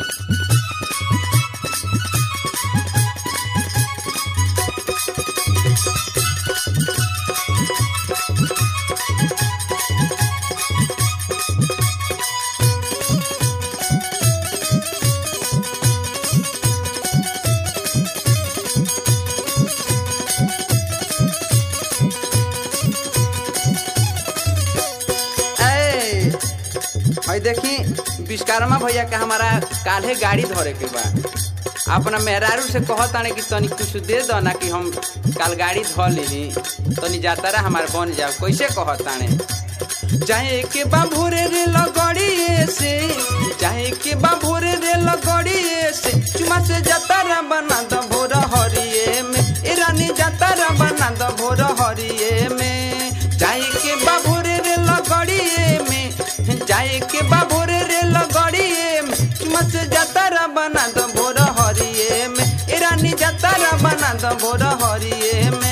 ए भाई देखी विश्वकर्मा भैया के हमारा काल्हे गाड़ी धरे के बा अपना मेहरारू से कहताने कि तनी कुछ दे दो ना कि हम काल गाड़ी धर ली तनी जातारा हमारे बन जाओ कैसे कहताने चाहे के बाभोरे रे लगड़िए से चाहे के बाभोरे रे लगड़िए से चुमा से जातारा बना दो भोर हरिए में ए रानी जातारा बना दो भोर हरिए में चाहे के बाभोरे रे लगड़िए में जाए के बाभोरे रे लगड़िए में चुमा से जातारा बना दो भोर हरिए में ए रानी जातारा बना दो भोर हरिए में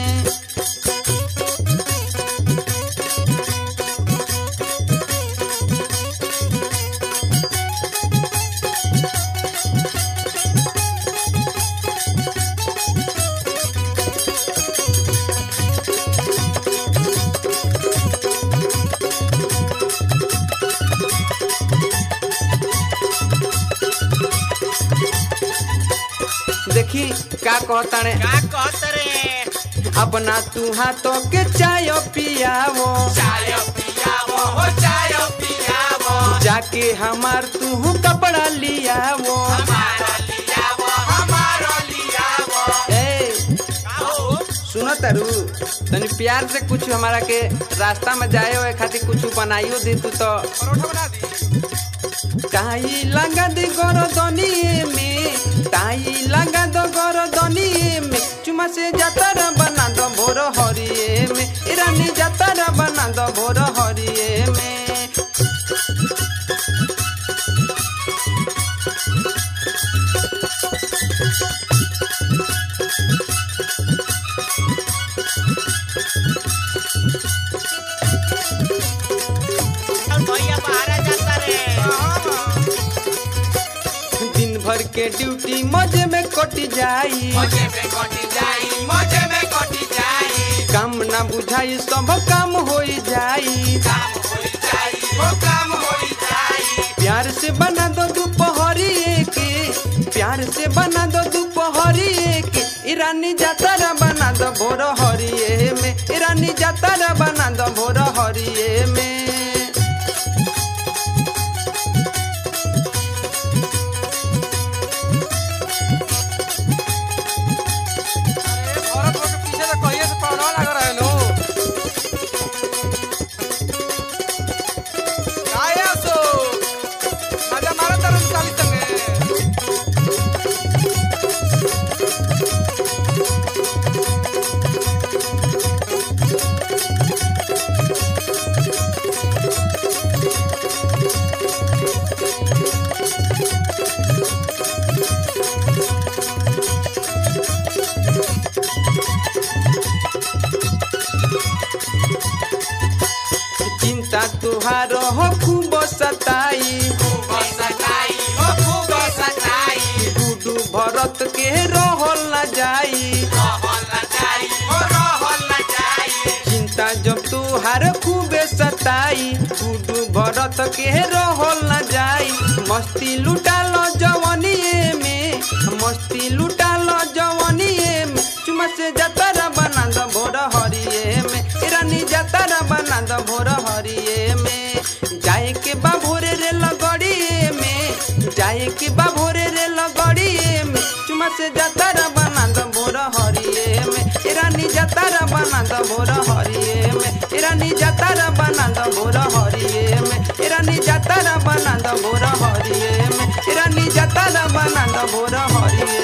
देखी का कहताने का कहत रे अपना तू हाथों के चाय पियावो चाय पियावो हो चाय पियावो जाके हमार तू कपड़ा लियावो हमारा लियावो हमारा लियावो ए का हो सुनो तारू तनी प्यार से कुछ हमारा के रास्ता में जाए हुए खातिर कुछ बनाइयो दे तू तो परोठा बना दी ताई लगा दे गरदनी में ताई लगा दो गरदनी में चुमा से जातारा बना दो भोर हरिए में ए रानी जातारा बना दो भोर हरिए में और भैया बाहर जाता रे दिन भर के ड्यूटी मजे में कट जाई मजे में कटी जाई मजे में कटी जाई काम ना बुझाई सब काम हो जाई काम हो जाई वो काम हो जाई प्यार से बना दो दोपहरी के प्यार से बना दो दोपहरी के ईरानी जातारा बना दो भोर हरिए में ईरानी जातारा बना दो भोर हरिए में औरत लोग के पीछे तो कहिए से पौड़ा लगा रहे लो काया सो मजा मारा तरन साली संगे चिंता तुहार हो खूब सताई खूब सताई ओ खूब सताई डूडू भरत के रहल न जाई रहल न जाई ओ रहल न जाई चिंता जब तुहार खूबे सताई डूडू भरत के रहल न जाई मस्ती लुटा लो जवनिए में मस्ती लुटा लो जवनिए में चुमा से जतरा बना दो भोर हरिए में ए रानी जतरा बना दो भोर हरिए में जाए के बा भोरे रे लगड़िए में जाए के बा भोरे रे लगड़िए में चुमा से जतरा बना दो भोर हरिए में ए रानी जतरा बना दो भोर हरिए में ए रानी जतरा बना दो भोर हरिए में ए रानी जतरा बना दो भोर हरिए में ए रानी जतरा बना दो भोर हरिए